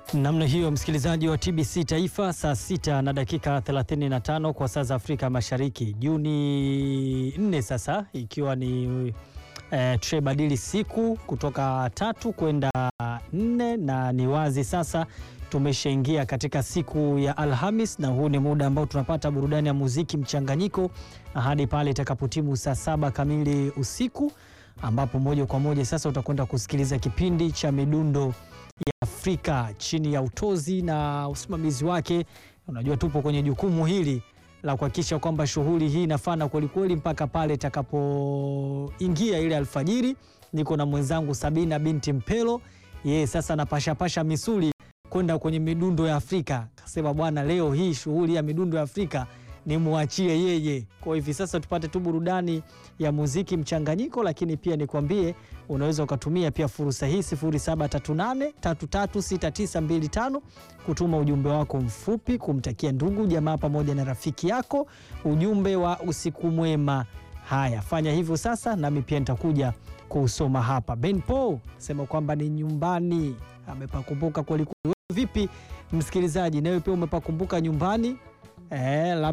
Namna hiyo msikilizaji wa TBC Taifa, saa sita na dakika 35 kwa saa za Afrika Mashariki, Juni 4 sasa, ikiwa ni eh, tushebadili siku kutoka tatu kwenda nne, na ni wazi sasa tumeshaingia katika siku ya Alhamis, na huu ni muda ambao tunapata burudani ya muziki mchanganyiko hadi pale itakapotimu saa saba kamili usiku, ambapo moja kwa moja sasa utakwenda kusikiliza kipindi cha midundo ya Afrika chini ya utozi na usimamizi wake. Unajua, tupo kwenye jukumu hili la kuhakikisha kwamba shughuli hii inafana kwelikweli mpaka pale itakapoingia ile alfajiri. Niko na mwenzangu Sabina binti Mpelo, yeye sasa anapashapasha misuli kwenda kwenye midundo ya Afrika. Kasema bwana, leo hii shughuli ya midundo ya Afrika nimwachie yeye. Kwa hivi sasa tupate tu burudani ya muziki mchanganyiko, lakini pia nikwambie unaweza ukatumia pia fursa hii 0738336925 kutuma ujumbe wako mfupi kumtakia ndugu jamaa pamoja na rafiki yako ujumbe wa usiku mwema. Haya, fanya hivyo sasa, nami pia nitakuja kuusoma hapa. Ben Paul sema kwamba ni nyumbani, amepakumbuka kwelikweli. Vipi msikilizaji, nawe pia umepakumbuka nyumbani? Eh,